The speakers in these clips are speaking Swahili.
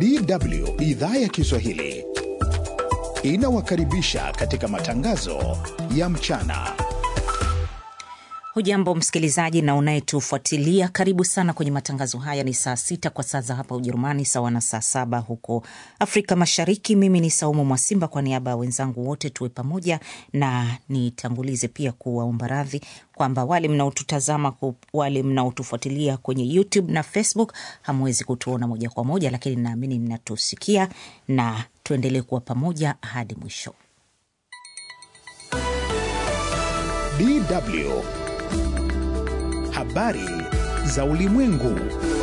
DW idhaa ya Kiswahili inawakaribisha katika matangazo ya mchana. Hujambo msikilizaji na unayetufuatilia, karibu sana kwenye matangazo haya. Ni saa sita kwa saa za hapa Ujerumani, sawa na saa saba huko Afrika Mashariki. Mimi ni Saumu Mwasimba, kwa niaba ya wenzangu wote tuwe pamoja, na nitangulize pia kuwaomba radhi kwamba wale mnaotutazama, wale mnaotufuatilia kwenye YouTube na Facebook hamwezi kutuona moja kwa moja, lakini naamini mnatusikia, na tuendelee kuwa pamoja hadi mwisho. DW Habari za ulimwengu.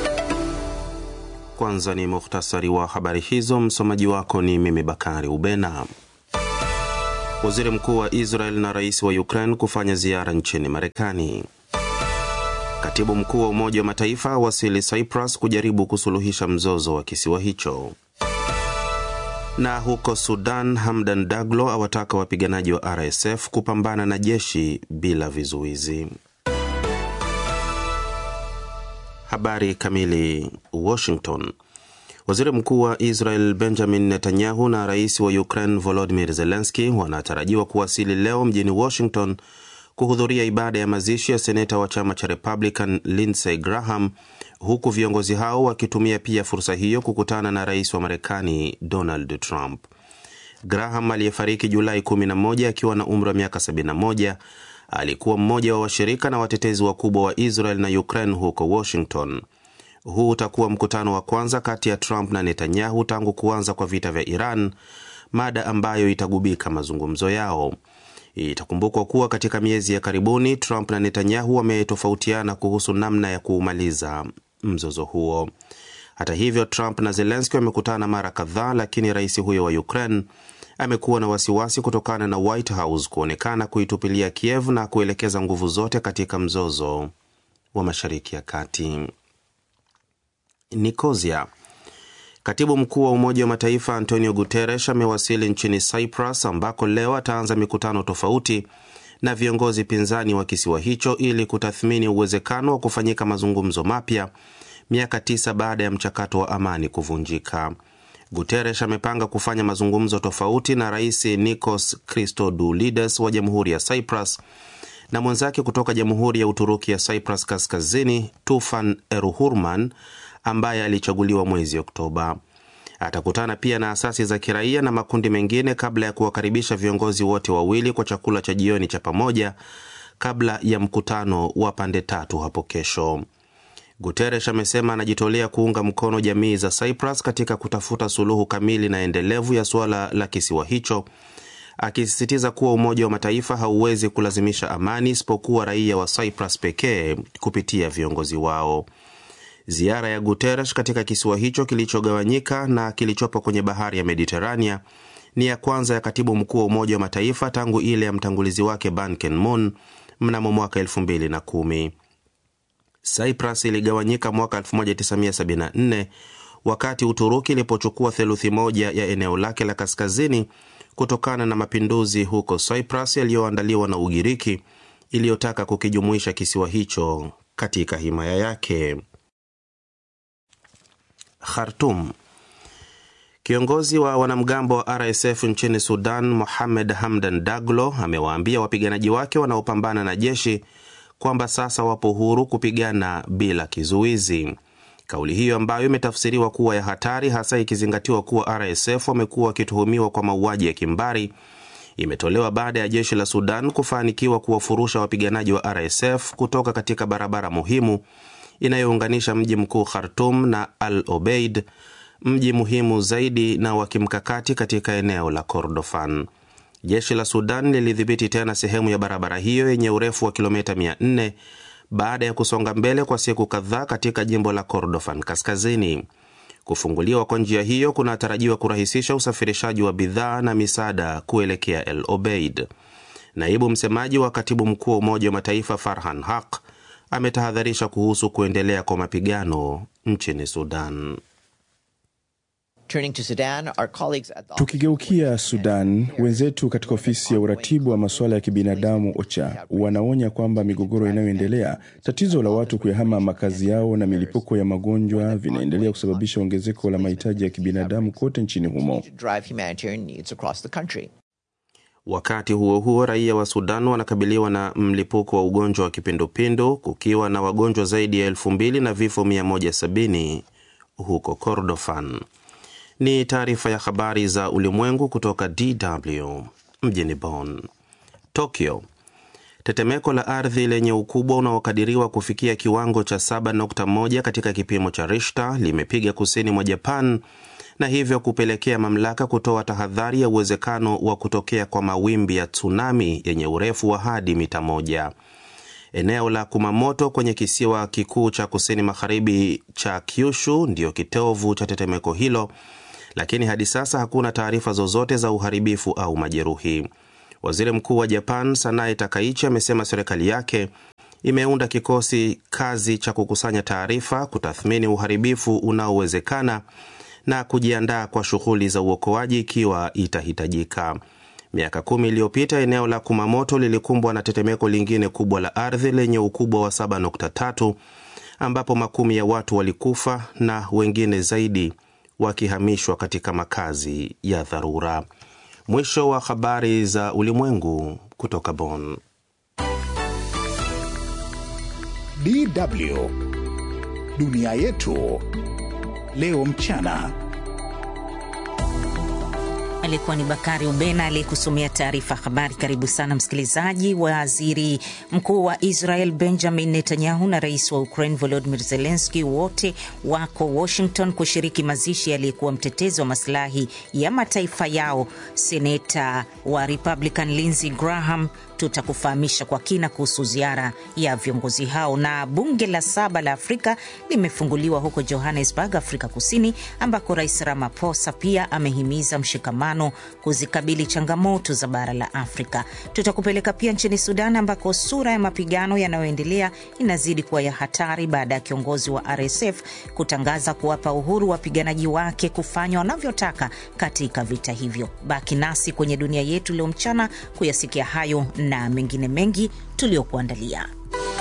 Kwanza ni muhtasari wa habari hizo. Msomaji wako ni mimi Bakari Ubena. Waziri mkuu wa Israel na rais wa Ukraine kufanya ziara nchini Marekani. Katibu mkuu wa Umoja wa Mataifa wasili Cyprus kujaribu kusuluhisha mzozo wa kisiwa hicho. Na huko Sudan, Hamdan Daglo awataka wapiganaji wa RSF kupambana na jeshi bila vizuizi. Habari kamili. Washington. Waziri mkuu wa Israel Benjamin Netanyahu na rais wa Ukraine Volodymyr Zelensky wanatarajiwa kuwasili leo mjini Washington kuhudhuria ibada ya mazishi ya seneta wa chama cha Republican Lindsey Graham, huku viongozi hao wakitumia pia fursa hiyo kukutana na rais wa Marekani Donald Trump. Graham aliyefariki Julai 11 akiwa na umri wa miaka 71 alikuwa mmoja wa washirika na watetezi wakubwa wa Israel na Ukraine huko Washington. Huu utakuwa mkutano wa kwanza kati ya Trump na Netanyahu tangu kuanza kwa vita vya Iran, mada ambayo itagubika mazungumzo yao. Itakumbukwa kuwa katika miezi ya karibuni Trump na Netanyahu wametofautiana kuhusu namna ya kuumaliza mzozo huo. Hata hivyo, Trump na Zelensky wamekutana mara kadhaa, lakini rais huyo wa Ukraine amekuwa na wasiwasi kutokana na White House kuonekana kuitupilia Kiev na kuelekeza nguvu zote katika mzozo wa Mashariki ya Kati. Nikozia. Katibu mkuu wa Umoja wa Mataifa Antonio Guterres amewasili nchini Cyprus ambako leo ataanza mikutano tofauti na viongozi pinzani wa kisiwa hicho ili kutathmini uwezekano wa kufanyika mazungumzo mapya miaka tisa baada ya mchakato wa amani kuvunjika. Guterres amepanga kufanya mazungumzo tofauti na Rais Nikos Christodoulides wa Jamhuri ya Cyprus na mwenzake kutoka Jamhuri ya Uturuki ya Cyprus Kaskazini Tufan Eruhurman ambaye alichaguliwa mwezi Oktoba. Atakutana pia na asasi za kiraia na makundi mengine kabla ya kuwakaribisha viongozi wote wawili kwa chakula cha jioni cha pamoja kabla ya mkutano wa pande tatu hapo kesho. Guterres amesema anajitolea kuunga mkono jamii za Cyprus katika kutafuta suluhu kamili na endelevu ya suala la kisiwa hicho, akisisitiza kuwa Umoja wa Mataifa hauwezi kulazimisha amani isipokuwa raia wa Cyprus pekee kupitia viongozi wao. Ziara ya Guterres katika kisiwa hicho kilichogawanyika na kilichopo kwenye bahari ya Mediterania ni ya kwanza ya katibu mkuu wa Umoja wa Mataifa tangu ile ya mtangulizi wake Ban Ki-moon mnamo mwaka 2010. Cyprus iligawanyika mwaka 1974 wakati Uturuki ilipochukua theluthi moja ya eneo lake la kaskazini kutokana na mapinduzi huko Cyprus yaliyoandaliwa na Ugiriki iliyotaka kukijumuisha kisiwa hicho katika himaya yake. Khartoum. Kiongozi wa wanamgambo wa RSF nchini Sudan, Mohamed Hamdan Daglo, amewaambia wapiganaji wake wanaopambana na jeshi kwamba sasa wapo huru kupigana bila kizuizi. Kauli hiyo ambayo imetafsiriwa kuwa ya hatari, hasa ikizingatiwa kuwa RSF wamekuwa wakituhumiwa kwa mauaji ya kimbari, imetolewa baada ya jeshi la Sudan kufanikiwa kuwafurusha wapiganaji wa RSF kutoka katika barabara muhimu inayounganisha mji mkuu Khartum na Al Obeid, mji muhimu zaidi na wa kimkakati katika eneo la Kordofan. Jeshi la Sudan lilidhibiti tena sehemu ya barabara hiyo yenye urefu wa kilomita 400 baada ya kusonga mbele kwa siku kadhaa katika jimbo la Kordofan kaskazini. Kufunguliwa kwa njia hiyo kunatarajiwa kurahisisha usafirishaji wa bidhaa na misaada kuelekea El Obeid. Naibu msemaji wa katibu mkuu wa Umoja wa Mataifa Farhan Haq ametahadharisha kuhusu kuendelea kwa mapigano nchini Sudan. Tukigeukia Sudan, wenzetu katika ofisi ya uratibu wa masuala ya kibinadamu OCHA wanaonya kwamba migogoro inayoendelea, tatizo la watu kuyahama makazi yao na milipuko ya magonjwa vinaendelea kusababisha ongezeko la mahitaji ya kibinadamu kote nchini humo. Wakati huo huo, raia wa Sudan wanakabiliwa na mlipuko wa ugonjwa wa kipindupindu kukiwa na wagonjwa zaidi ya elfu mbili na vifo 170 huko Kordofan. Ni taarifa ya habari za ulimwengu kutoka DW mjini Bonn. Tokyo, tetemeko la ardhi lenye ukubwa unaokadiriwa kufikia kiwango cha 7.1 katika kipimo cha Richter limepiga kusini mwa Japan na hivyo kupelekea mamlaka kutoa tahadhari ya uwezekano wa kutokea kwa mawimbi ya tsunami yenye urefu wa hadi mita moja. Eneo la Kumamoto kwenye kisiwa kikuu cha kusini magharibi cha Kyushu ndiyo kitovu cha tetemeko hilo, lakini hadi sasa hakuna taarifa zozote za uharibifu au majeruhi. Waziri Mkuu wa Japan Sanae Takaichi amesema serikali yake imeunda kikosi kazi cha kukusanya taarifa, kutathmini uharibifu unaowezekana na kujiandaa kwa shughuli za uokoaji ikiwa itahitajika. Miaka kumi iliyopita eneo la Kumamoto lilikumbwa na tetemeko lingine kubwa la ardhi lenye ukubwa wa 7.3 ambapo makumi ya watu walikufa na wengine zaidi wakihamishwa katika makazi ya dharura. Mwisho wa habari za ulimwengu kutoka Bonn. DW dunia yetu leo mchana. Alikuwa ni Bakari Ubena aliyekusomea taarifa habari. Karibu sana msikilizaji. Waziri mkuu wa Israel Benjamin Netanyahu na rais wa Ukraine Volodymyr Zelensky wote wako Washington kushiriki mazishi aliyekuwa mtetezi wa masilahi ya mataifa yao, seneta wa Republican Lindsey Graham. Tutakufahamisha kwa kina kuhusu ziara ya viongozi hao. Na bunge la saba la Afrika limefunguliwa huko Johannesburg, Afrika Kusini, ambako Rais Ramaphosa pia amehimiza mshikamano kuzikabili changamoto za bara la Afrika. Tutakupeleka pia nchini Sudan, ambako sura ya mapigano yanayoendelea inazidi kuwa ya hatari baada ya kiongozi wa RSF kutangaza kuwapa uhuru wapiganaji wake kufanya wanavyotaka katika vita hivyo. Baki nasi kwenye dunia yetu leo mchana kuyasikia hayo na mengine mengi tuliokuandalia.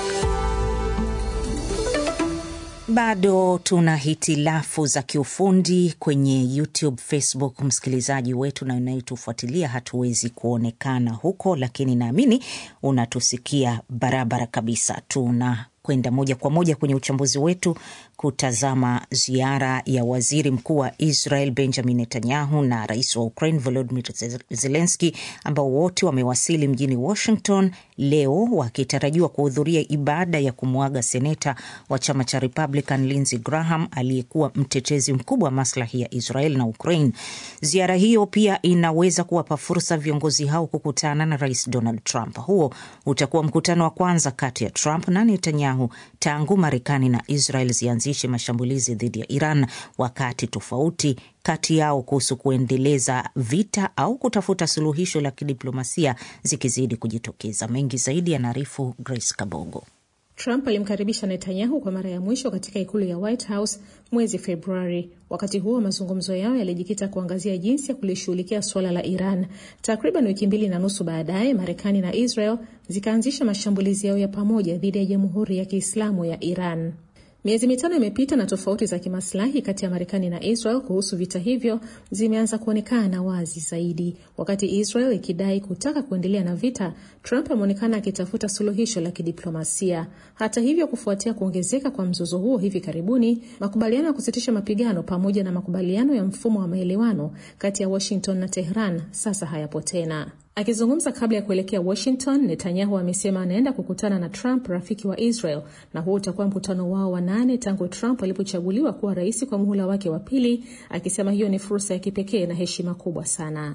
Bado tuna hitilafu za kiufundi kwenye YouTube, Facebook. Msikilizaji wetu na unayetufuatilia, hatuwezi kuonekana huko, lakini naamini unatusikia barabara kabisa. Tuna kwenda moja kwa moja kwenye uchambuzi wetu kutazama ziara ya waziri mkuu wa Israel Benjamin Netanyahu na rais wa Ukraine Volodymyr Zelensky ambao wote wamewasili mjini Washington leo wakitarajiwa kuhudhuria ibada ya kumwaga seneta wa chama cha Republican Lindsey Graham aliyekuwa mtetezi mkubwa wa maslahi ya Israel na Ukraine. Ziara hiyo pia inaweza kuwapa fursa viongozi hao kukutana na rais Donald Trump. Huo utakuwa mkutano wa kwanza kati ya Trump na Netanyahu tangu Marekani na Israel zianzishe mashambulizi dhidi ya Iran, wakati tofauti kati yao kuhusu kuendeleza vita au kutafuta suluhisho la kidiplomasia zikizidi kujitokeza. Mengi zaidi yanaarifu Grace Kabogo. Trump alimkaribisha Netanyahu kwa mara ya mwisho katika ikulu ya White House mwezi Februari. Wakati huo mazungumzo yao yalijikita kuangazia jinsi ya kulishughulikia suala la Iran. Takriban wiki mbili na nusu baadaye, Marekani na Israel zikaanzisha mashambulizi yao ya pamoja dhidi ya Jamhuri ya Kiislamu ya Iran. Miezi mitano imepita na tofauti za kimaslahi kati ya Marekani na Israel kuhusu vita hivyo zimeanza kuonekana wazi zaidi. Wakati Israel ikidai kutaka kuendelea na vita, Trump ameonekana akitafuta suluhisho la kidiplomasia. Hata hivyo, kufuatia kuongezeka kwa mzozo huo hivi karibuni, makubaliano ya kusitisha mapigano pamoja na makubaliano ya mfumo wa maelewano kati ya Washington na Tehran sasa hayapo tena. Akizungumza kabla ya kuelekea Washington, Netanyahu amesema anaenda kukutana na Trump, rafiki wa Israel, na huo utakuwa mkutano wao wa nane tangu Trump alipochaguliwa kuwa rais kwa muhula wake wa pili, akisema hiyo ni fursa ya kipekee na heshima kubwa sana.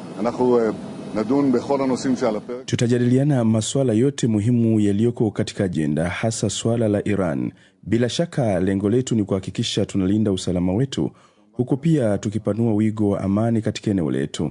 Tutajadiliana masuala yote muhimu yaliyoko katika ajenda, hasa suala la Iran. Bila shaka lengo letu ni kuhakikisha tunalinda usalama wetu, huku pia tukipanua wigo wa amani katika eneo letu.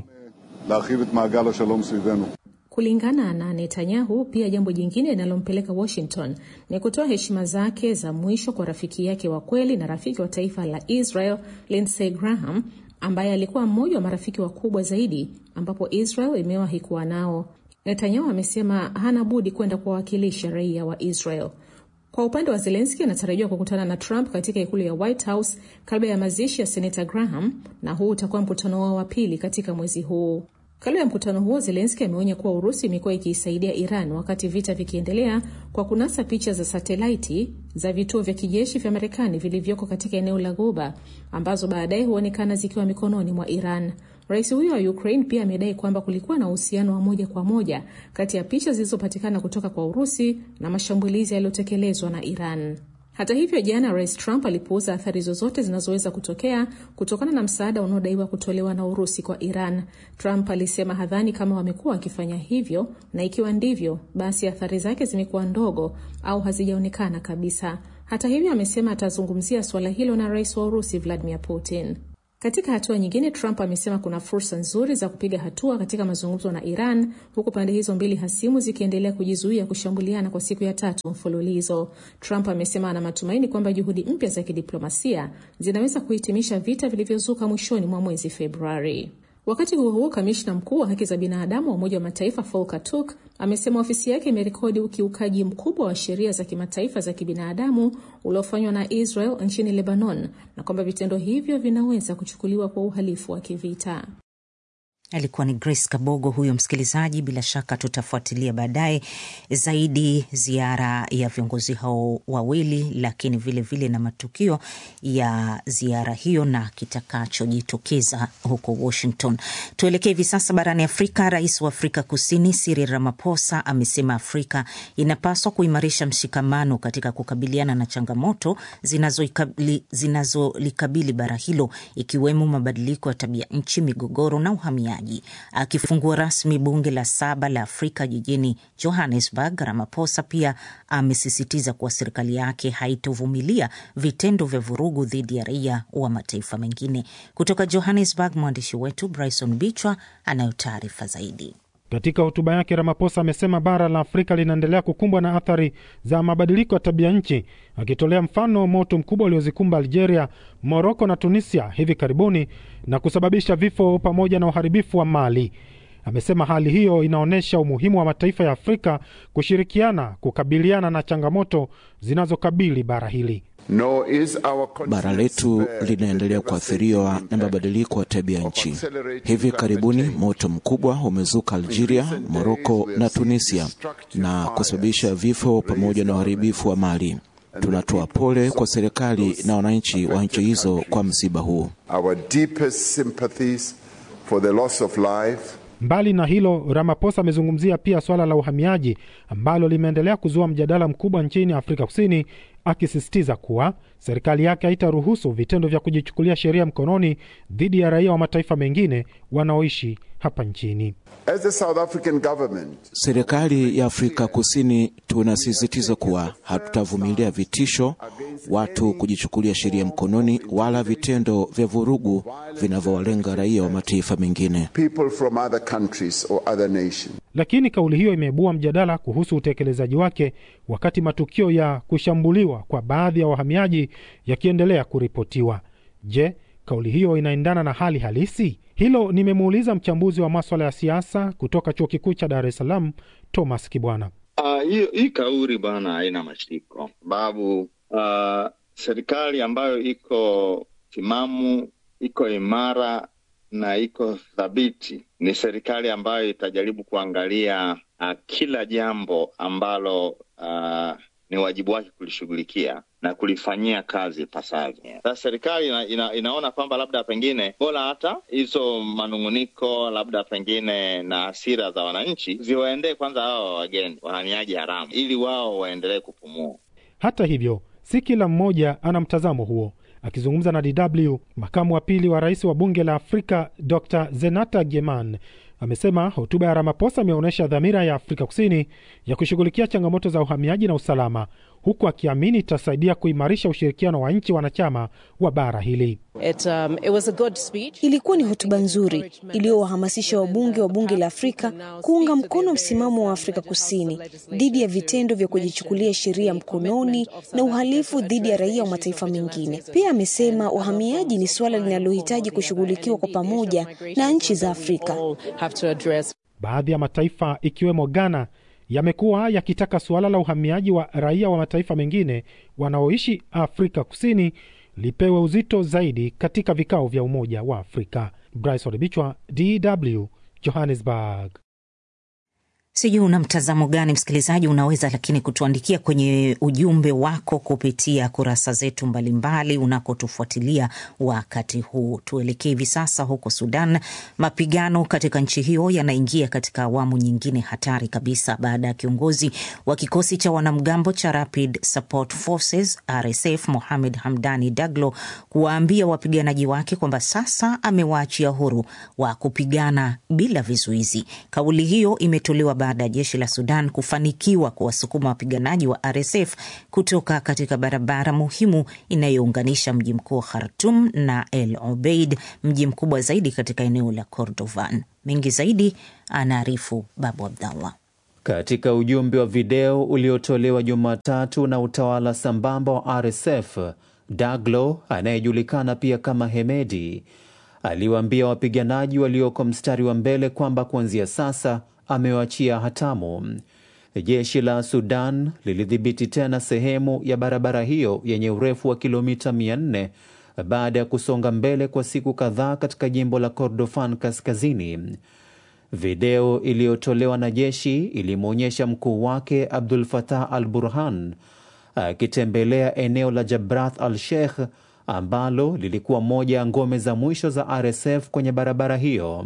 Kulingana na Netanyahu, pia jambo jingine linalompeleka Washington ni kutoa heshima zake za mwisho kwa rafiki yake wa kweli na rafiki wa taifa la Israel Lindsey Graham ambaye alikuwa mmoja wa marafiki wakubwa zaidi ambapo Israel imewahi kuwa nao. Netanyahu amesema hana budi kwenda kuwawakilisha raia wa Israel. Kwa upande wa Zelenski, anatarajiwa kukutana na Trump katika ikulu ya White House kabla ya mazishi ya senata Graham, na huu utakuwa mkutano wao wa pili katika mwezi huu. Kabla ya mkutano huo, Zelenski ameonya kuwa Urusi imekuwa ikiisaidia Iran wakati vita vikiendelea kwa kunasa picha za satelaiti za vituo vya kijeshi vya Marekani vilivyoko katika eneo la Ghuba ambazo baadaye huonekana zikiwa mikononi mwa Iran. Rais huyo wa Ukraine pia amedai kwamba kulikuwa na uhusiano wa moja kwa moja kati ya picha zilizopatikana kutoka kwa Urusi na mashambulizi yaliyotekelezwa na Iran. Hata hivyo, jana Rais Trump alipuuza athari zozote zinazoweza kutokea kutokana na msaada unaodaiwa kutolewa na Urusi kwa Iran. Trump alisema hadhani kama wamekuwa wakifanya hivyo, na ikiwa ndivyo, basi athari zake zimekuwa ndogo au hazijaonekana kabisa. Hata hivyo, amesema atazungumzia suala hilo na rais wa Urusi Vladimir Putin. Katika hatua nyingine, Trump amesema kuna fursa nzuri za kupiga hatua katika mazungumzo na Iran, huku pande hizo mbili hasimu zikiendelea kujizuia kushambuliana kwa siku ya tatu mfululizo. Trump amesema ana matumaini kwamba juhudi mpya za kidiplomasia zinaweza kuhitimisha vita vilivyozuka mwishoni mwa mwezi Februari. Wakati huo huo, kamishna mkuu wa haki za binadamu wa Umoja wa Mataifa Volker Turk amesema ofisi yake imerekodi ukiukaji mkubwa wa sheria za kimataifa za kibinadamu uliofanywa na Israel nchini Lebanon na kwamba vitendo hivyo vinaweza kuchukuliwa kwa uhalifu wa kivita. Alikuwa ni Grace Kabogo huyo msikilizaji. Bila shaka tutafuatilia baadaye zaidi ziara ya viongozi hao wawili, lakini vilevile vile na matukio ya ziara hiyo na kitakachojitokeza huko Washington. Tuelekee hivi sasa barani Afrika. Rais wa Afrika Kusini Cyril Ramaphosa amesema Afrika inapaswa kuimarisha mshikamano katika kukabiliana na changamoto zinazolikabili zinazo bara hilo, ikiwemo mabadiliko ya tabia nchi, migogoro na uhamiaji. Akifungua rasmi bunge la saba la Afrika jijini Johannesburg, Ramaphosa pia amesisitiza kuwa serikali yake haitovumilia vitendo vya vurugu dhidi ya raia wa mataifa mengine. Kutoka Johannesburg, mwandishi wetu Bryson Bichwa anayo taarifa zaidi. Katika hotuba yake Ramaphosa amesema bara la Afrika linaendelea kukumbwa na athari za mabadiliko ya tabia nchi, akitolea mfano moto mkubwa uliozikumba Algeria, Moroko na Tunisia hivi karibuni na kusababisha vifo pamoja na uharibifu wa mali. Amesema hali hiyo inaonyesha umuhimu wa mataifa ya Afrika kushirikiana kukabiliana na changamoto zinazokabili bara hili. No, bara letu linaendelea kuathiriwa na mabadiliko ya tabia nchi. Hivi karibuni moto mkubwa umezuka Algeria, Moroko na Tunisia na kusababisha vifo pamoja na uharibifu wa mali. Tunatoa pole kwa serikali na wananchi wa nchi hizo kwa msiba huu. Mbali na hilo, Ramaphosa amezungumzia pia swala la uhamiaji ambalo limeendelea kuzua mjadala mkubwa nchini Afrika Kusini, akisisitiza kuwa serikali yake haitaruhusu vitendo vya kujichukulia sheria mkononi dhidi ya raia wa mataifa mengine wanaoishi hapa nchini. As the South African government, serikali ya Afrika Kusini tunasisitiza kuwa hatutavumilia vitisho, watu kujichukulia sheria mkononi, wala vitendo vya vurugu vinavyowalenga raia wa mataifa mengine. people from other countries or other nations. Lakini kauli hiyo imeibua mjadala kuhusu utekelezaji wake, wakati matukio ya kushambuliwa kwa baadhi ya wahamiaji yakiendelea kuripotiwa. Je, kauli hiyo inaendana na hali halisi? Hilo nimemuuliza mchambuzi wa maswala ya siasa kutoka chuo kikuu cha Dar es Salaam, Thomas Kibwana. Uh, hiyo hii kauli bwana haina mashiko, sababu uh, serikali ambayo iko timamu, iko imara na iko thabiti ni serikali ambayo itajaribu kuangalia uh, kila jambo ambalo uh, ni wajibu wake kulishughulikia na kulifanyia kazi ipasavyo. Sasa serikali ina, ina, inaona kwamba labda pengine bora hata hizo manung'uniko labda pengine na hasira za wananchi ziwaendee kwanza hawa wageni wahamiaji haramu, ili wao waendelee kupumua. Hata hivyo, si kila mmoja ana mtazamo huo. Akizungumza na DW, makamu wa pili wa rais wa bunge la Afrika Dr Zenata Geman amesema hotuba ya Ramaphosa imeonyesha dhamira ya Afrika Kusini ya kushughulikia changamoto za uhamiaji na usalama, huku akiamini itasaidia kuimarisha ushirikiano wa nchi wanachama wa bara hili. It, um, it was a good speech. Ilikuwa ni hotuba nzuri iliyowahamasisha wabunge wa bunge la Afrika kuunga mkono msimamo wa Afrika Kusini dhidi ya vitendo vya kujichukulia sheria mkononi na uhalifu dhidi ya raia wa mataifa mengine. Pia amesema uhamiaji ni suala linalohitaji kushughulikiwa kwa pamoja na nchi za Afrika. Baadhi ya mataifa ikiwemo Ghana yamekuwa yakitaka suala la uhamiaji wa raia wa mataifa mengine wanaoishi Afrika Kusini lipewe uzito zaidi katika vikao vya Umoja wa Afrika. Bryce Odebichwa, DW, Johannesburg. Sijui una mtazamo gani msikilizaji, unaweza lakini kutuandikia kwenye ujumbe wako kupitia kurasa zetu mbalimbali unakotufuatilia wakati huu. Tuelekee hivi sasa huko Sudan. Mapigano katika nchi hiyo yanaingia katika awamu nyingine hatari kabisa baada ya kiongozi wa kikosi cha wanamgambo cha Rapid Support Forces RSF Mohamed Hamdani Daglo kuwaambia wapiganaji wake kwamba sasa amewaachia huru wa kupigana bila vizuizi. Kauli hiyo imetolewa baada ya jeshi la Sudan kufanikiwa kuwasukuma wapiganaji wa RSF kutoka katika barabara muhimu inayounganisha mji mkuu Khartum na El Obeid, mji mkubwa zaidi katika eneo la Kordofan. Mengi zaidi anaarifu Babu Abdallah. Katika ujumbe wa video uliotolewa Jumatatu na utawala sambamba wa RSF, Daglo anayejulikana pia kama Hemedi aliwaambia wapiganaji walioko mstari wa mbele kwamba kuanzia sasa amewachia hatamu. Jeshi la Sudan lilidhibiti tena sehemu ya barabara hiyo yenye urefu wa kilomita 400 baada ya kusonga mbele kwa siku kadhaa katika jimbo la Kordofan Kaskazini. Video iliyotolewa na jeshi ilimwonyesha mkuu wake Abdul Fatah al Burhan akitembelea eneo la Jabrath al Sheikh ambalo lilikuwa moja ya ngome za mwisho za RSF kwenye barabara hiyo.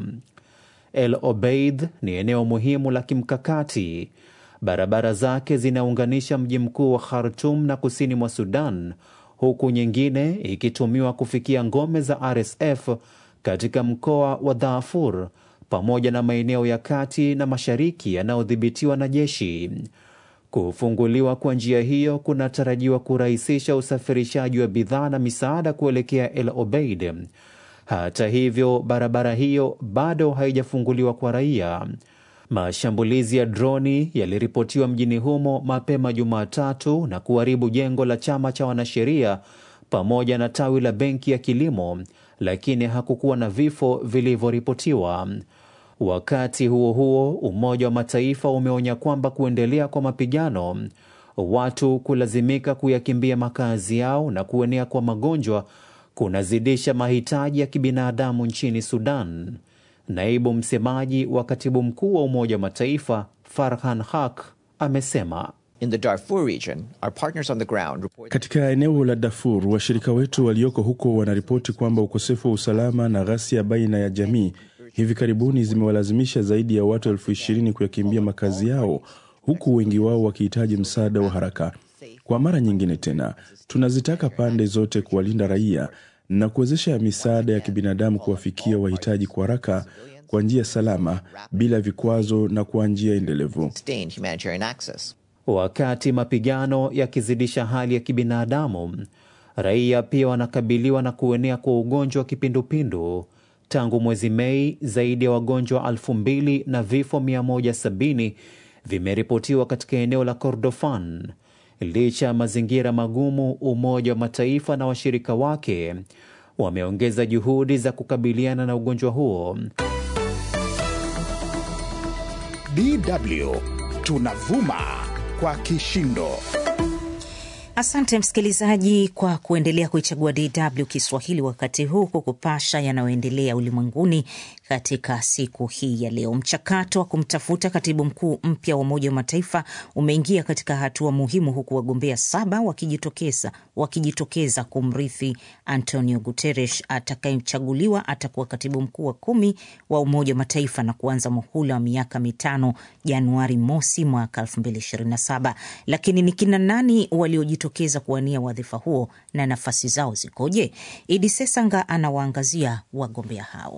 El Obeid ni eneo muhimu la kimkakati. Barabara zake zinaunganisha mji mkuu wa Khartum na kusini mwa Sudan, huku nyingine ikitumiwa kufikia ngome za RSF katika mkoa wa Darfur pamoja na maeneo ya kati na mashariki yanayodhibitiwa na jeshi. Kufunguliwa kwa njia hiyo kunatarajiwa kurahisisha usafirishaji wa bidhaa na misaada kuelekea El Obeid. Hata hivyo, barabara hiyo bado haijafunguliwa kwa raia. Mashambulizi ya droni yaliripotiwa mjini humo mapema Jumatatu na kuharibu jengo la chama cha wanasheria pamoja na tawi la benki ya kilimo, lakini hakukuwa na vifo vilivyoripotiwa. Wakati huo huo, Umoja wa Mataifa umeonya kwamba kuendelea kwa mapigano, watu kulazimika kuyakimbia makazi yao na kuenea kwa magonjwa kunazidisha mahitaji ya kibinadamu nchini Sudan. Naibu msemaji wa katibu mkuu wa Umoja wa Mataifa Farhan Haq amesema In the Darfur region, our partners on the ground report... Katika eneo la Darfur, washirika wetu walioko huko wanaripoti kwamba ukosefu wa usalama na ghasia baina ya jamii hivi karibuni zimewalazimisha zaidi ya watu elfu ishirini kuyakimbia makazi yao, huku wengi wao wakihitaji msaada wa haraka. Kwa mara nyingine tena, tunazitaka pande zote kuwalinda raia na kuwezesha misaada ya kibinadamu kuwafikia wahitaji kwa haraka, kwa njia salama, bila vikwazo na kwa njia endelevu. Wakati mapigano yakizidisha hali ya kibinadamu, raia pia wanakabiliwa na kuenea kwa ugonjwa wa kipindupindu. Tangu mwezi Mei, zaidi ya wagonjwa elfu mbili na vifo 170 vimeripotiwa katika eneo la Kordofan. Licha ya mazingira magumu, Umoja wa Mataifa na washirika wake wameongeza juhudi za kukabiliana na ugonjwa huo. DW tunavuma kwa kishindo. Asante msikilizaji kwa kuendelea kuichagua DW Kiswahili wakati huu kukupasha yanayoendelea ulimwenguni katika siku hii ya leo. Mchakato wa kumtafuta katibu mkuu mpya wa Umoja wa Mataifa umeingia katika hatua muhimu, huku wagombea saba wakijitokeza wakijitokeza kumrithi Antonio Guterres. Atakayechaguliwa atakuwa katibu mkuu wa kumi wa Umoja wa Mataifa na kuanza muhula wa miaka mitano Januari mosi mwaka 2027. Lakini ni kina nani waliojitokeza kuwania wadhifa huo na nafasi zao zikoje? Idi Sesanga anawaangazia wagombea hao.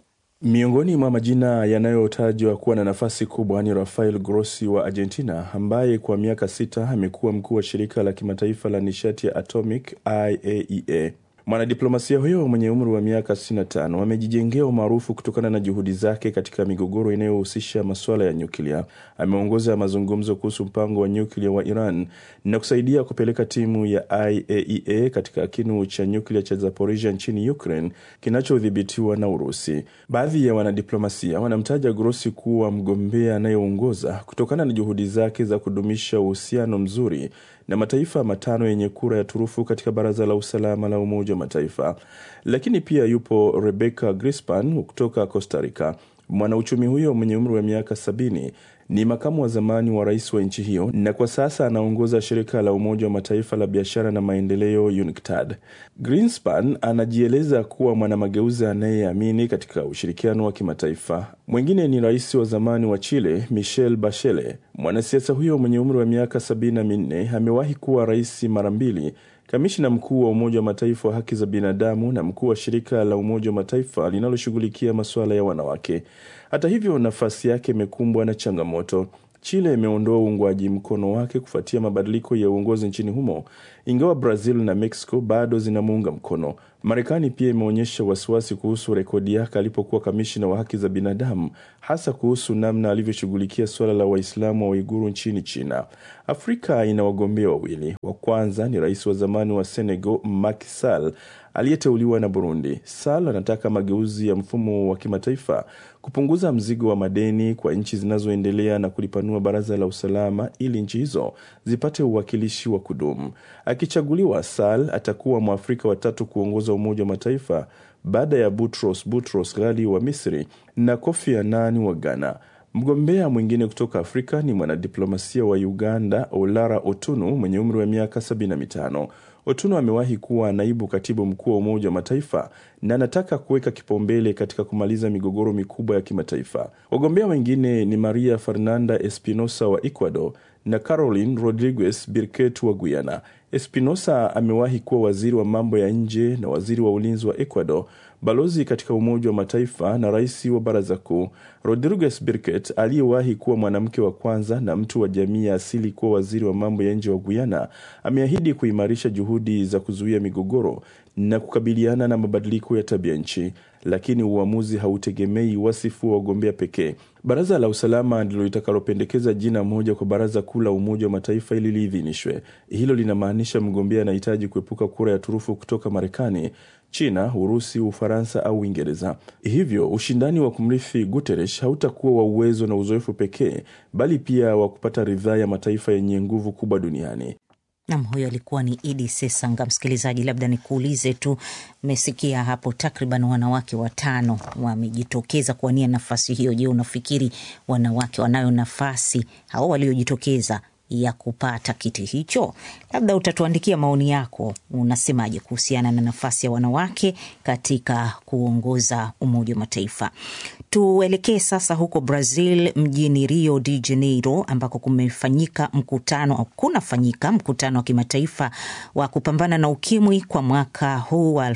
Miongoni mwa majina yanayotajwa kuwa na nafasi kubwa ni Rafael Grossi wa Argentina, ambaye kwa miaka sita amekuwa mkuu wa shirika la kimataifa la nishati ya atomic IAEA. Mwanadiplomasia huyo mwenye umri wa miaka 65 amejijengea umaarufu kutokana na juhudi zake katika migogoro inayohusisha masuala ya nyuklia. Ameongoza mazungumzo kuhusu mpango wa nyuklia wa Iran na kusaidia kupeleka timu ya IAEA katika kinu cha nyuklia cha Zaporizhia nchini Ukraine kinachodhibitiwa na Urusi. Baadhi ya wanadiplomasia wanamtaja Grossi kuwa mgombea anayeongoza kutokana na juhudi zake za kudumisha uhusiano mzuri na mataifa matano yenye kura ya turufu katika Baraza la Usalama la Umoja wa Mataifa. Lakini pia yupo Rebecca Grispan kutoka Costa Rica. Mwanauchumi huyo mwenye umri wa miaka sabini ni makamu wa zamani wa rais wa nchi hiyo na kwa sasa anaongoza shirika la Umoja wa Mataifa la biashara na maendeleo UNCTAD. Greenspan anajieleza kuwa mwanamageuzi anayeamini katika ushirikiano wa kimataifa. Mwingine ni rais wa zamani wa Chile Michelle Bachelet. Mwanasiasa huyo mwenye umri wa miaka sabini na minne amewahi kuwa rais mara mbili kamishna mkuu wa Umoja wa Mataifa wa haki za binadamu na mkuu wa shirika la Umoja wa Mataifa linaloshughulikia masuala ya wanawake. Hata hivyo, nafasi yake imekumbwa na changamoto. Chile imeondoa uungwaji mkono wake kufuatia mabadiliko ya uongozi nchini humo, ingawa Brazil na Mexico bado zinamuunga mkono. Marekani pia imeonyesha wasiwasi kuhusu rekodi yake alipokuwa kamishina wa haki za binadamu, hasa kuhusu namna alivyoshughulikia suala la Waislamu wa Uiguru nchini China. Afrika ina wagombea wawili. Wa kwanza ni rais wa zamani wa Senegal Macky Sall aliyeteuliwa na Burundi. Sall anataka mageuzi ya mfumo wa kimataifa, kupunguza mzigo wa madeni kwa nchi zinazoendelea na kulipanua baraza la usalama ili nchi hizo zipate uwakilishi wa kudumu. Akichaguliwa, Sall atakuwa Mwafrika watatu kuongoza Umoja wa Mataifa baada ya Boutros Boutros Ghali wa Misri na Kofi Annan wa Ghana. Mgombea mwingine kutoka Afrika ni mwanadiplomasia wa Uganda Olara Otunu mwenye umri wa miaka 75. Otuno amewahi kuwa naibu katibu mkuu wa Umoja wa Mataifa na anataka kuweka kipaumbele katika kumaliza migogoro mikubwa ya kimataifa. Wagombea wengine ni Maria Fernanda Espinosa wa Ecuador na Caroline Rodriguez Birket wa Guyana. Espinosa amewahi kuwa waziri wa mambo ya nje na waziri wa ulinzi wa Ecuador, balozi katika Umoja wa Mataifa na rais wa Baraza Kuu. Rodriguez Birket aliyewahi kuwa mwanamke wa kwanza na mtu wa jamii ya asili kuwa waziri wa mambo ya nje wa Guyana ameahidi kuimarisha juhudi za kuzuia migogoro na kukabiliana na mabadiliko ya tabia nchi, lakini uamuzi hautegemei wasifu wa wagombea pekee. Baraza la usalama ndilo litakalopendekeza jina moja kwa baraza kuu la Umoja wa Mataifa ili liidhinishwe. Hilo linamaanisha mgombea anahitaji kuepuka kura ya turufu kutoka Marekani, China, Urusi, Ufaransa au Uingereza. Hivyo ushindani wa kumrithi Guterres hautakuwa wa uwezo na uzoefu pekee, bali pia wa kupata ridhaa ya mataifa yenye nguvu kubwa duniani. Nam, huyo alikuwa ni Idi Sesanga. Msikilizaji, labda nikuulize tu, mmesikia hapo takriban wanawake watano wamejitokeza kuwania nafasi hiyo. Je, unafikiri wanawake wanayo nafasi hao waliojitokeza ya kupata kiti hicho? Labda utatuandikia maoni yako, unasemaje kuhusiana na nafasi ya wanawake katika kuongoza Umoja wa Mataifa. Tuelekee sasa huko Brazil, mjini Rio de Janeiro, ambako kumefanyika mkutano au kunafanyika mkutano wa kimataifa wa kupambana na ukimwi kwa mwaka huu wa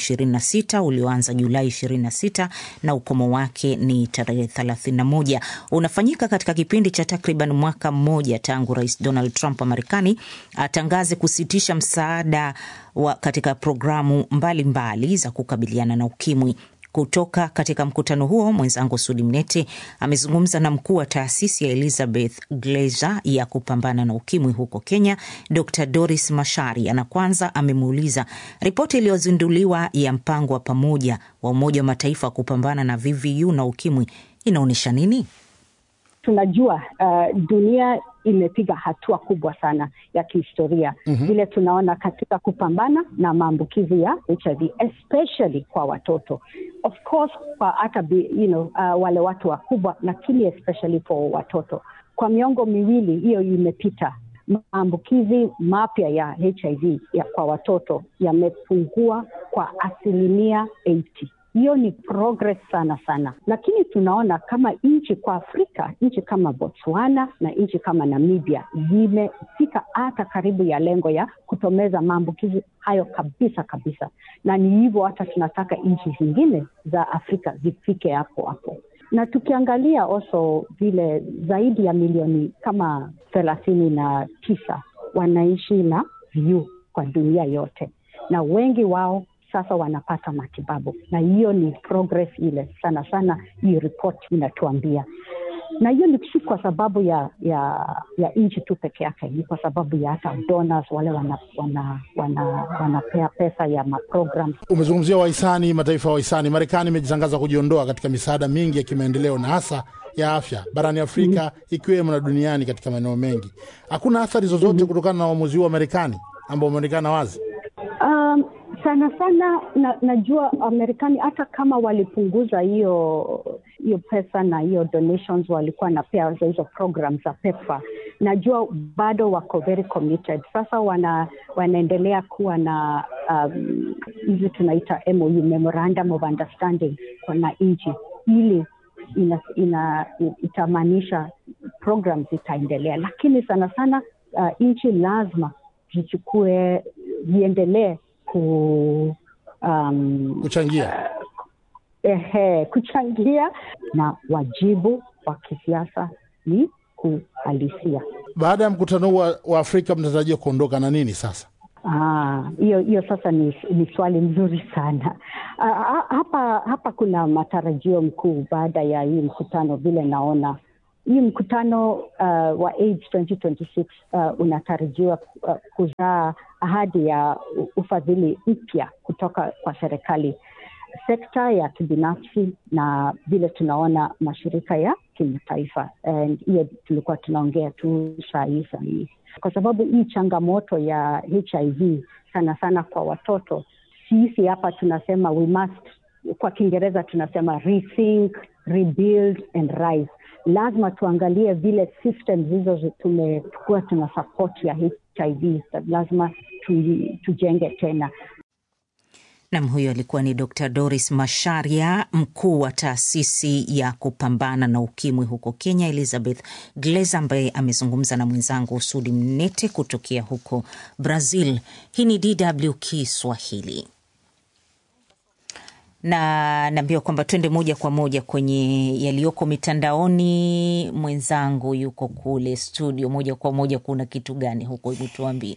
2026 ulioanza Julai 26 na ukomo wake ni tarehe 31. Unafanyika katika kipindi cha takriban mwaka mmoja tangu Rais Donald Trump wa Marekani atangaze kusitisha msaada wa katika programu mbalimbali mbali za kukabiliana na ukimwi. Kutoka katika mkutano huo, mwenzangu Sudi Mnete amezungumza na mkuu wa taasisi ya Elizabeth Glaser ya kupambana na ukimwi huko Kenya, Dr Doris Mashari, na kwanza amemuuliza ripoti iliyozinduliwa ya mpango wa pamoja wa Umoja wa Mataifa wa kupambana na VVU na ukimwi inaonyesha nini? Tunajua uh, dunia imepiga hatua kubwa sana ya kihistoria vile mm -hmm. tunaona katika kupambana na maambukizi ya HIV especially kwa watoto of course kwa hata you know, uh, wale watu wakubwa, lakini especially for watoto. Kwa miongo miwili hiyo imepita, maambukizi mapya ya HIV ya kwa watoto yamepungua kwa asilimia 80. hiyo ni progress sana sana, lakini tunaona kama nchi kwa Afrika, nchi kama Botswana na nchi kama Namibia zimefika hata karibu ya lengo ya kutomeza maambukizi hayo kabisa kabisa, na ni hivyo hata tunataka nchi zingine za Afrika zifike hapo hapo na tukiangalia also vile zaidi ya milioni kama thelathini na tisa wanaishi na VVU kwa dunia yote, na wengi wao sasa wanapata matibabu, na hiyo ni progress ile sana sana, hii ripoti inatuambia na hiyo ni si kwa sababu ya ya ya nchi tu peke yake, ni kwa sababu ya hata donors wale wanapea wana, wana, wana pesa ya maprogram. Umezungumzia wahisani, mataifa ya wahisani. Marekani imejitangaza kujiondoa katika misaada mingi ya kimaendeleo na hasa ya afya barani Afrika mm -hmm. ikiwemo na duniani katika maeneo mengi. Hakuna athari zozote mm -hmm. kutokana na uamuzi huu wa Marekani ambao umeonekana wazi um, sana sana na, najua Marekani hata kama walipunguza hiyo hiyo pesa na hiyo donations walikuwa napea za hizo program za PEPFAR, najua bado wako very committed. Sasa wana, wanaendelea kuwa na hizi um, tunaita MOU, memorandum of understanding na nchi ili ina, ina, itamaanisha program zitaendelea, lakini sana sana uh, nchi lazima zichukue ziendelee ku um, kuchangia ehe, kuchangia na wajibu wa kisiasa ni kuhalisia. Baada ya mkutano huu wa Afrika mnatarajia kuondoka na nini sasa? hiyo hiyo sasa ni, ni swali mzuri sana. Aa, hapa hapa kuna matarajio mkuu baada ya hii mkutano, vile naona hii mkutano uh, wa AIDS 2026 uh, unatarajiwa uh, kuzaa ahadi ya ufadhili mpya kutoka kwa serikali, sekta ya kibinafsi na vile tunaona mashirika ya kimataifa. Hiyo tulikuwa tunaongea tu saa hii saa hii, kwa sababu hii changamoto ya HIV sana sana kwa watoto, sisi hapa tunasema we must, kwa Kiingereza tunasema rethink, rebuild and rise lazima tuangalie vile systems hizo tumekuwa tuna support ya HIV, lazima tu, tujenge tena. Nam, huyo alikuwa ni Dr Doris Masharia, mkuu wa taasisi ya kupambana na ukimwi huko Kenya, Elizabeth Gleza, ambaye amezungumza na mwenzangu Sudi Mnete kutokea huko Brazil. Hii ni DW Kiswahili na naambiwa kwamba twende moja kwa moja kwenye yaliyoko mitandaoni. Mwenzangu yuko kule studio, moja kwa moja, kuna kitu gani huko? Hebu tuambie.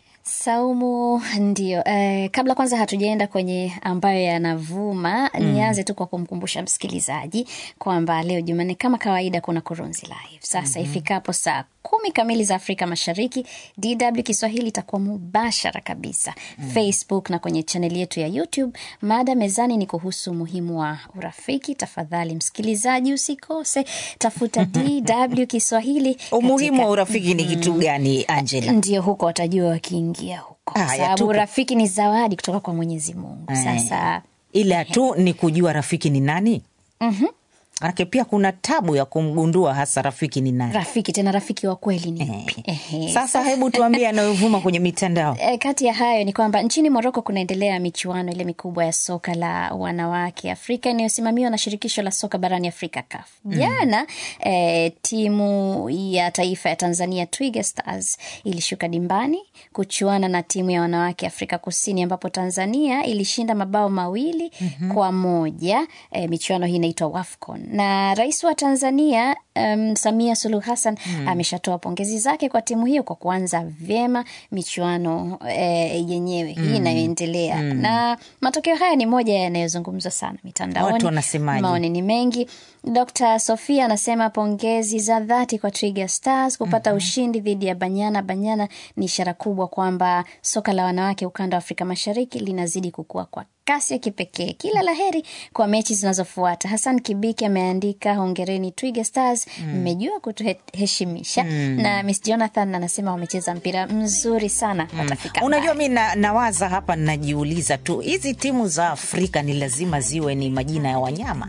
Saumu, ndio. Eh, kabla kwanza hatujaenda kwenye ambayo yanavuma mm, nianze tu kwa kumkumbusha msikilizaji kwamba leo Jumanne kama kawaida kuna Kurunzi Live sasa mm -hmm. ifikapo saa kumi kamili za Afrika Mashariki, DW Kiswahili itakuwa mubashara kabisa mm. Facebook na kwenye chaneli yetu ya YouTube. Mada mezani ni kuhusu umuhimu wa urafiki. Tafadhali msikilizaji, usikose, tafuta DW Kiswahili. Umuhimu wa urafiki ni kitu gani, Angela? Ndio huko watajua wakiingia huko, sababu urafiki ni zawadi kutoka kwa Mwenyezi Mungu. Sasa ila tu ni kujua rafiki ni nani. mm -hmm. Manake pia kuna tabu ya kumgundua hasa rafiki ni nani, rafiki tena rafiki wa kweli ni yupi? Eh. Sasa hebu tuambie yanayovuma kwenye mitandao. E, kati ya hayo ni kwamba nchini Moroko kunaendelea michuano ile mikubwa ya soka la wanawake Afrika inayosimamiwa na shirikisho la soka barani Afrika CAF. Jana mm. e, timu ya taifa ya Tanzania Twiga Stars ilishuka dimbani kuchuana na timu ya wanawake Afrika Kusini ambapo Tanzania ilishinda mabao mawili mm -hmm. kwa moja. E, michuano hii inaitwa WAFCON na rais wa Tanzania um, Samia Suluhu Hassan hmm. ameshatoa pongezi zake kwa timu hiyo kwa kuanza vyema michuano e, yenyewe hmm. hii inayoendelea hmm. na matokeo haya ni moja yanayozungumzwa sana mitandaoni. Watu wanasemaje? Maoni ni mengi. Dr. Sofia anasema pongezi za dhati kwa Twiga Stars kupata mm -hmm. ushindi dhidi ya Banyana. Banyana ni ishara kubwa kwamba soka la wanawake ukanda wa Afrika Mashariki linazidi kukua kwa kasi ya kipekee. Kila laheri kwa mechi zinazofuata. Hassan Kibiki ameandika hongereni Twiga Stars, mmejua mm. kutuheshimisha mm. na Miss Jonathan anasema wamecheza mpira mzuri sana mm. watafika. Unajua, mi na, nawaza hapa, najiuliza tu hizi timu za Afrika ni lazima ziwe ni majina ya wanyama?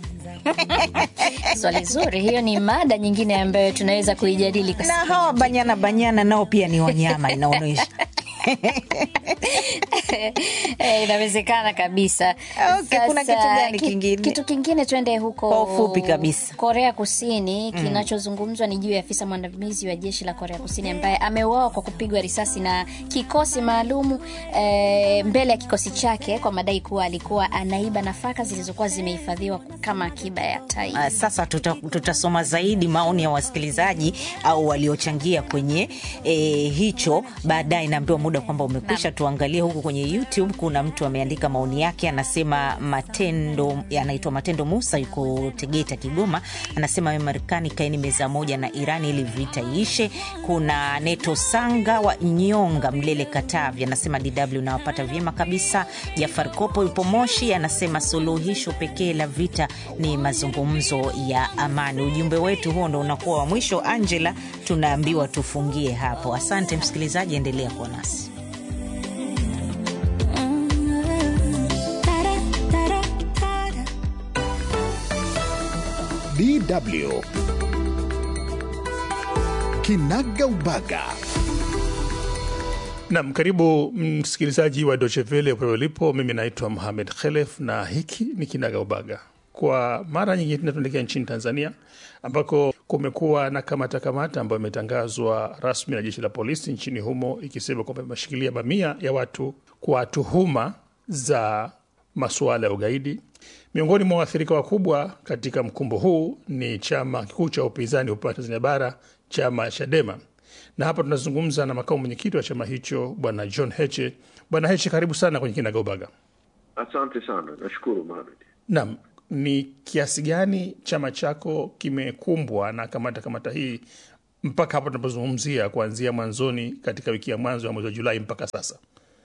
Swali zuri, hiyo ni mada nyingine ambayo tunaweza kuijadili na hawa banyana banyana nao pia ni wanyama inaonyesha Eh, inawezekana kabisa. Okay, kuna kitu gani kingine? Kitu kingine twende huko Kwa ufupi kabisa. Korea Kusini. Mm. Kinachozungumzwa ni juu ya afisa mwandamizi wa jeshi la Korea Kusini ambaye ameuawa kwa kupigwa risasi na kikosi maalumu eh, mbele ya kikosi chake kwa madai kuwa alikuwa anaiba nafaka zilizokuwa zimehifadhiwa kama akiba ya taifa. Ah, Sasa tuta- tutasoma zaidi maoni ya wasikilizaji au waliochangia kwenye e, hicho baadaye. Naambiwa muda kwamba umekwisha. Tuangalie huku kwenye YouTube, kuna mtu ameandika maoni yake, anasema Matendo, anaitwa Matendo Musa, yuko Tegeta, Kigoma. Anasema we Marekani, kaeni meza moja na Iran ili vita iishe. Kuna Neto Sanga wa Nyonga, Mlele, Katavi, anasema DW nawapata vyema kabisa. Jafar Kopo yupo Moshi, anasema suluhisho pekee la vita ni mazungumzo ya amani. Ujumbe wetu huo ndo unakuwa wa mwisho. Angela, tunaambiwa tufungie hapo. Asante msikilizaji, endelea kuwa nasi. DW Kinaga Ubaga. Nam, karibu msikilizaji wa Deutsche Welle pale ulipo. Mimi naitwa Mohamed Khelef na hiki ni Kinaga Ubaga. Kwa mara nyingine tena tunaelekea nchini Tanzania ambako kumekuwa na kamata kamata ambayo imetangazwa rasmi na jeshi la polisi nchini humo ikisema kwamba imeshikilia mamia ya watu kwa tuhuma za masuala ya ugaidi. Miongoni mwa waathirika wakubwa katika mkumbo huu ni chama kikuu cha upinzani upande wa Tanzania Bara, chama Chadema, na hapa tunazungumza na makamu mwenyekiti wa chama hicho Bwana John Heche. Bwana Heche, karibu sana kwenye Kinagaubaga. Asante sana, nashukuru Mohamed. Naam, ni kiasi gani chama chako kimekumbwa na kamata kamata hii mpaka hapa tunapozungumzia, kuanzia mwanzoni katika wiki ya mwanzo ya mwezi wa Julai mpaka sasa?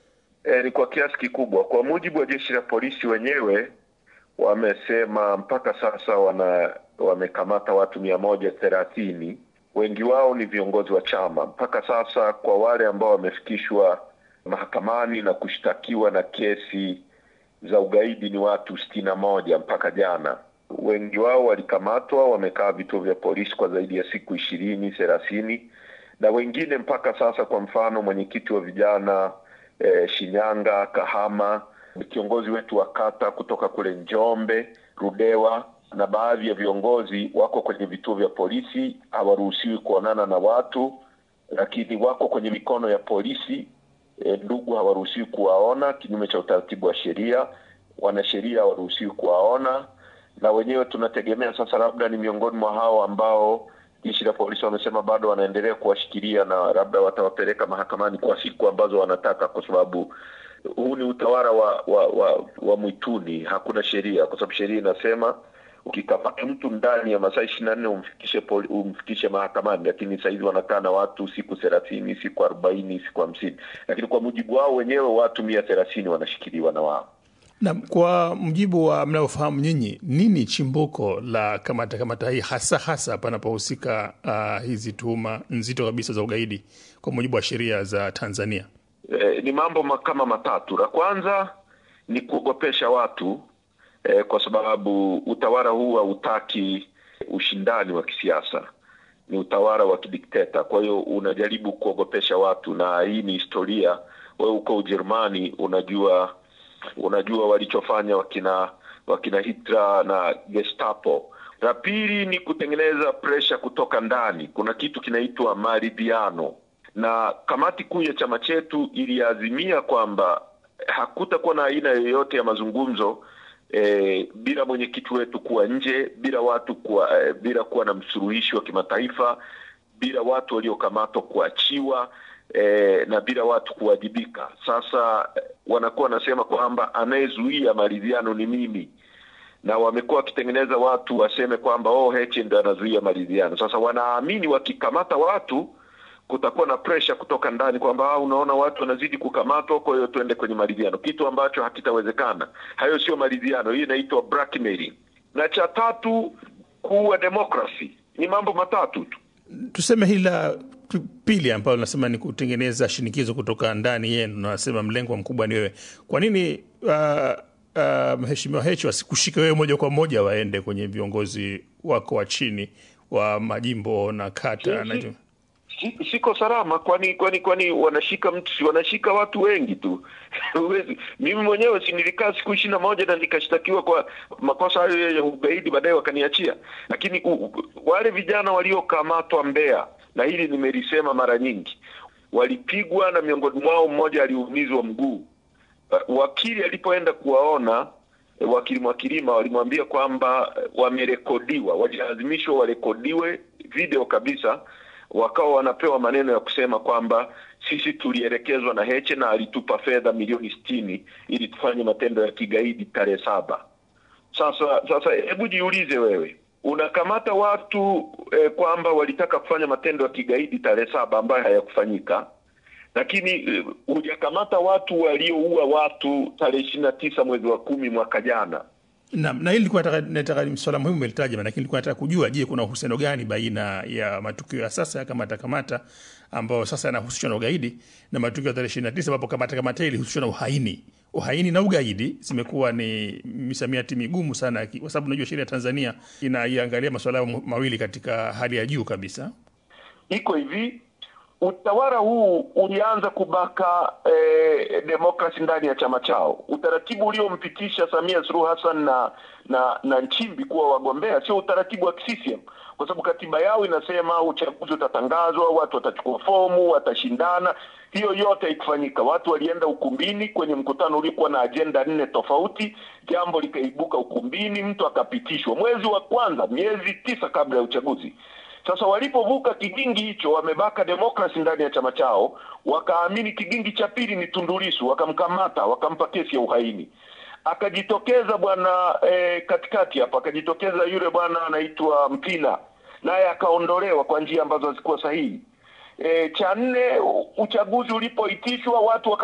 E, ni kwa kiasi kikubwa. Kwa mujibu wa jeshi la polisi wenyewe wamesema mpaka sasa wana wamekamata watu mia moja thelathini. Wengi wao ni viongozi wa chama. Mpaka sasa kwa wale ambao wamefikishwa mahakamani na kushtakiwa na kesi za ugaidi ni watu sitini na moja mpaka jana. Wengi wao walikamatwa, wamekaa vituo vya polisi kwa zaidi ya siku ishirini thelathini, na wengine mpaka sasa, kwa mfano mwenyekiti wa vijana eh, Shinyanga, Kahama, kiongozi wetu wa kata kutoka kule Njombe, Rudewa na baadhi ya viongozi wako kwenye vituo vya polisi, hawaruhusiwi kuonana na watu, lakini wako kwenye mikono ya polisi. E, ndugu hawaruhusiwi kuwaona kinyume cha utaratibu wa sheria, wanasheria hawaruhusiwi kuwaona, na wenyewe tunategemea sasa, labda ni miongoni mwa hao ambao jeshi la polisi wamesema bado wanaendelea kuwashikilia na labda watawapeleka mahakamani kwa siku ambazo wanataka, kwa sababu huu ni utawala wa wa, wa, wa mwituni. Hakuna sheria, kwa sababu sheria inasema ukikamata mtu ndani ya masaa ishirini na nne umfikishe poli, umfikishe mahakamani, lakini sahizi wanakaa na watu siku thelathini, siku arobaini, siku hamsini, lakini kwa mujibu wao wenyewe watu mia thelathini wanashikiliwa na wao. Na kwa mujibu wa mnayofahamu nyinyi, nini chimbuko la kamata kamata hii hasa hasa panapohusika uh, hizi tuhuma nzito kabisa za ugaidi kwa mujibu wa sheria za Tanzania? E, ni mambo ma- kama matatu. La kwanza ni kuogopesha watu e, kwa sababu utawala huu hautaki ushindani wa kisiasa, ni utawala wa kidikteta. Kwa hiyo unajaribu kuogopesha watu, na hii ni historia. Wewe uko Ujerumani, unajua unajua walichofanya wakina wakina Hitler na Gestapo. La pili ni kutengeneza presha kutoka ndani. Kuna kitu kinaitwa maridhiano, na kamati kuu ya chama chetu iliazimia kwamba hakutakuwa na aina yoyote ya mazungumzo eh, bila mwenyekiti wetu kuwa nje, bila watu kuwa, eh, bila kuwa na msuluhishi wa kimataifa, bila watu waliokamatwa kuachiwa eh, na bila watu kuwajibika. Sasa eh, wanakuwa wanasema kwamba anayezuia maridhiano ni mimi, na wamekuwa wakitengeneza watu waseme kwamba oh, Heche ndo anazuia maridhiano. Sasa wanaamini wakikamata watu kutakuwa na presha kutoka ndani kwamba ah, unaona watu wanazidi kukamatwa, kwa hiyo tuende kwenye maridhiano, kitu ambacho hakitawezekana. Hayo sio maridhiano, hii inaitwa blackmailing. Na cha tatu, kuua demokrasi. Ni mambo matatu tu. Tuseme hili la pili ambalo nasema ni kutengeneza shinikizo kutoka ndani yenu, nasema mlengwa mkubwa ni wewe. Kwa nini uh, uh, mheshimiwa Heche wasikushike wewe moja kwa moja waende kwenye viongozi wako wa chini wa majimbo na kata na Sisi, si, siko salama kwani kwani kwani wanashika mtu si wanashika watu wengi tu Huwezi- mimi mwenyewe si nilikaa siku ishirini na moja na nikashtakiwa kwa makosa hayo ya ugaidi baadaye wakaniachia lakini u, u, wale vijana waliokamatwa Mbeya na hili nimelisema mara nyingi walipigwa na miongoni mwao mmoja aliumizwa mguu Uh, wakili alipoenda kuwaona eh, wakili Mwakilima walimwambia kwamba eh, wamerekodiwa, walilazimishwa warekodiwe video kabisa, wakawa wanapewa maneno ya kusema kwamba sisi tulielekezwa na Heche na alitupa fedha milioni sitini ili tufanye matendo ya kigaidi tarehe saba. Sasa sasa, hebu jiulize wewe, unakamata watu eh, kwamba walitaka kufanya matendo ya kigaidi tarehe saba ambayo hayakufanyika lakini eh, hujakamata watu walioua watu tarehe ishirini na tisa mwezi wa kumi mwaka jana. Naam, na hili nilikuwa nataka nataka ni swala muhimu umelitaja, lakini nilikuwa nataka kujua, je, kuna uhusiano gani baina ya matukio ya sasa ya kamata kamata ambayo sasa yanahusishwa na ugaidi na matukio ya tarehe ishirini na tisa ambapo kamata kamata hii ilihusishwa na uhaini. Uhaini na ugaidi zimekuwa ni misamiati migumu sana, ki- kwa sababu unajua sheria ya Tanzania inaiangalia masuala hayo mawili katika hali ya juu kabisa. Iko hivi, utawala huu ulianza kubaka eh, demokrasi ndani ya chama chao. Utaratibu uliompitisha Samia Suluhu Hassan na na na Nchimbi kuwa wagombea sio utaratibu wa CCM, kwa sababu katiba yao inasema uchaguzi utatangazwa, watu watachukua fomu, watashindana. Hiyo yote haikufanyika. Watu walienda ukumbini kwenye mkutano uliokuwa na ajenda nne tofauti, jambo likaibuka ukumbini, mtu akapitishwa mwezi wa kwanza, miezi tisa kabla ya uchaguzi. Sasa walipovuka kigingi hicho, wamebaka demokrasi ndani ya chama chao, wakaamini kigingi cha pili ni Tundu Lissu, wakamkamata, wakampa kesi ya uhaini. Akajitokeza bwana eh, katikati hapa, akajitokeza yule bwana anaitwa Mpina, naye akaondolewa kwa njia ambazo hazikuwa sahihi. E, cha nne, u- uchaguzi ulipoitishwa watu waka